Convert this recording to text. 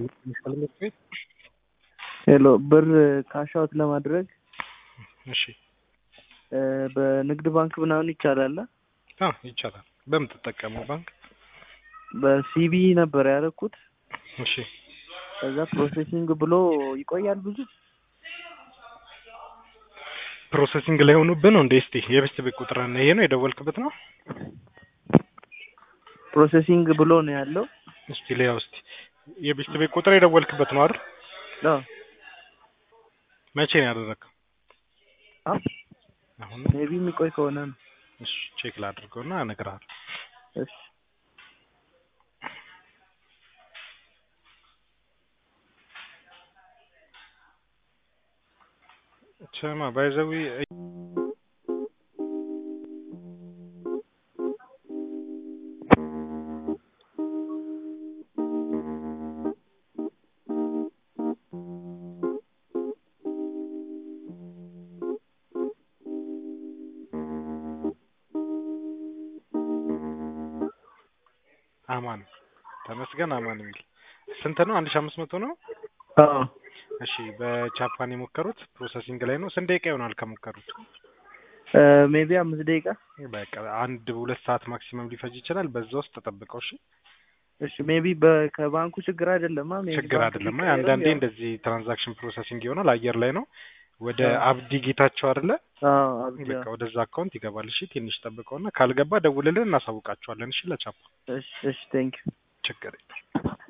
ሄሎ ብር ካሽ አውት ለማድረግ እሺ እ በንግድ ባንክ ምናምን ይቻላል? አ ይቻላል። በምትጠቀመው ባንክ በሲቢ ነበር ያደረኩት። እሺ ከዛ ፕሮሴሲንግ ብሎ ይቆያል ብዙ። ፕሮሰሲንግ ላይ ሆኖብህ ነው እንዴ? እስቲ የቤት ቤት ቁጥር እና ይሄ ነው የደወልክበት ነው? ፕሮሴሲንግ ብሎ ነው ያለው። እስቲ ሊያው እስቲ የቤት ቤት ቁጥር የደወልክበት ነው አይደል? አዎ መቼ ነው ያደረግከው? አ አሁን ሜቢ የሚቆይ ከሆነ ነው። እሺ ቼክ ላድርገውና እነግርሃለሁ። እሺ ስማ ባይዘዊ አማን ተመስገን አማን የሚል ስንት ነው? አንድ ሺህ አምስት መቶ ነው። አዎ እሺ በጃፓን የሞከሩት ፕሮሰሲንግ ላይ ነው። ስንት ደቂቃ ይሆናል ከሞከሩት? ሜቢ አምስት ደቂቃ። በቃ አንድ ሁለት ሰዓት ማክሲመም ሊፈጅ ይችላል። በዛ ውስጥ ተጠብቀው። እሺ እሺ ሜቢ ከባንኩ ችግር አይደለማ። ሜቢ ችግር ባንኩ አይደለም። ቢቀየርም አንዳንዴ ያው- እንደዚህ ትራንዛክሽን ፕሮሰሲንግ ይሆናል። አየር ላይ ነው። ወደ አዎ። አብዲ ጌታቸው አይደለ? አዎ አብዲ በቃ ወደዛ አካውንት ይገባል። እሺ ትንሽ ጠብቀውና ካልገባ ደውልልን፣ እናሳውቃቸዋለን። እሺ ለቻፓ እሺ እሺ ቴንክ ዩ ችግር የለም።